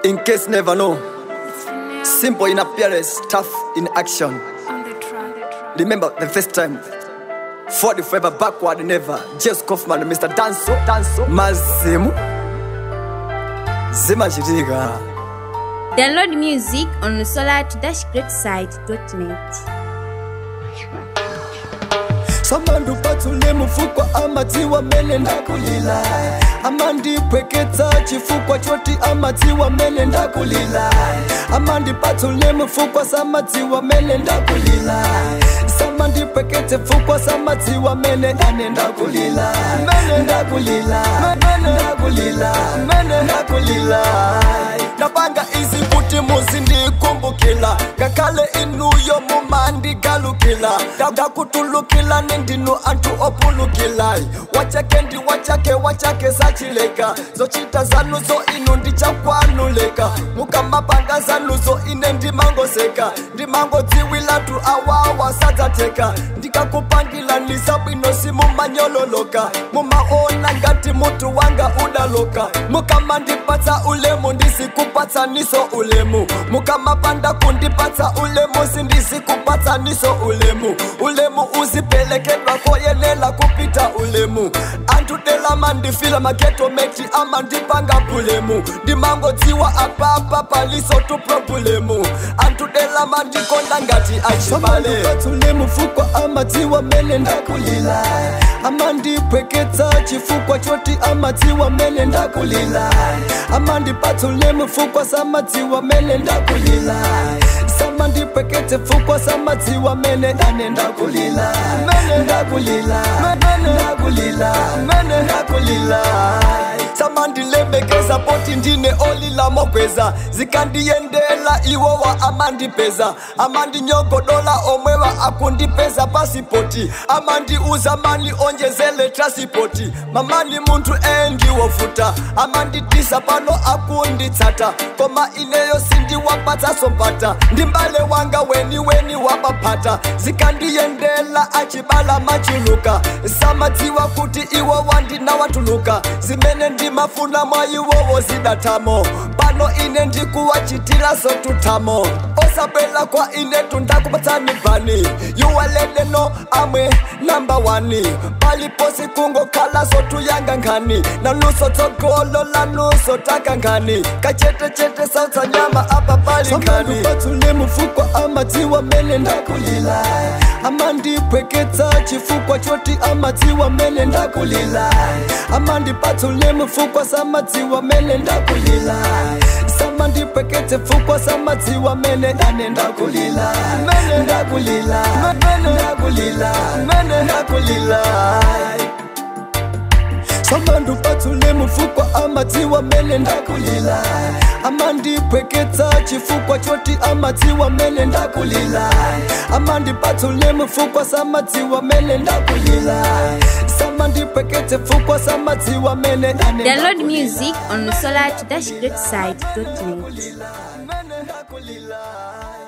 In case never know, simple in appearance, tough in action. Remember the first time. Forward forever, backward never. Just Kaufman, Mr. Danso, Danso, Mazimu. Zimachitika. Download music on solar-greatside.net. samandu patsule mufukwa amadziwa mene ndakulila amandipweketsa chifukwa choti amadziwa mene ndakulila amandipatsule mufukwa samadziwa mene ndakulila samandipweketse fukwa samadziwa mene ane ndakulila mene ndakulila mene ndakulila mene ndakulila ndapanga izi kuti muzindikumbukila ngakhale inuyo mumandigalukila ndakutulukila nindinu anthu opulukila wachake ndi wachake wachake sachileka zochita zanuzo inu ndichakwanuleka mukamapanga zanuzo ine ndimangoseka ndimangodziwilatu awawa sadzateka ndikakupangila nisabwino simumanyololoka mumaona ngati mutu wanga udaloka mukamandipatsa ulemu ndisikupatsaniso ulemu mukamapanda kundipatsa ulemu sindisikupatsaniso ulemu ulemu uzipelekedwa koyelela kupita ulemu anthu dela mandifila mageto meti amandipanga bulemu ndimangodziwa apapa paliso tu problemu anthu dela mandikonda ngati achibale patsule mufukwa amadziwa mene ndakulila amandipweketsa chifukwa choti amadziwa mene ndakulila amandipatsule mufukwa samadziwa mene ndakulila samandipweketse fukwa samadziwa mene ane ndakulila mene ndakulila mene ndakulila mene ndakulila samandilembekeza poti ndine olila mokweza zikandiyendela iwowa amandipeza amandinyogodola omwewa akundipeza pasipoti amandiuza mani onjezele trasipoti mamani munthu endiwofuta amanditisa pano akunditsata koma ineyo sindiwapatsaso mpata ndimbale wanga weni weni wapaphata zikandiyendela achibala machuluka samadziwa kuti iwo wandinawatuluka zimene ndimafuna mwa iwowo zidatamo pano ine ndikuwachitira zotutamo osabwela kwa ine tundakupatsani bani yuwaledeno amwe namba 1 paliposi kungokhala zotuyanga nkhani nanuso tsogolo lanuso taka nkhani kachetechete sautsa nyama apa pali nkhani patsule mufukwa amadziwa mene ndakulila amandipweketsa chifukwa choti amadziwa mene ndakulila amandipatsule mufukwa samadziwa mene ndakulila samandipweketse fukwa samadziwa mene ane ndakulila mene ndakulila mene ndakulila mene ndakulila samandupatsule mufukwa amadziwa mene ndakulila amandipweketsa chifukwa choti amadziwa mene ndakulila amandipatsule mufukwa samadziwa mene ndakulila samandipweketse fukwa samadziwa mene ane Download music on solar-greatside.net. mene ndakulila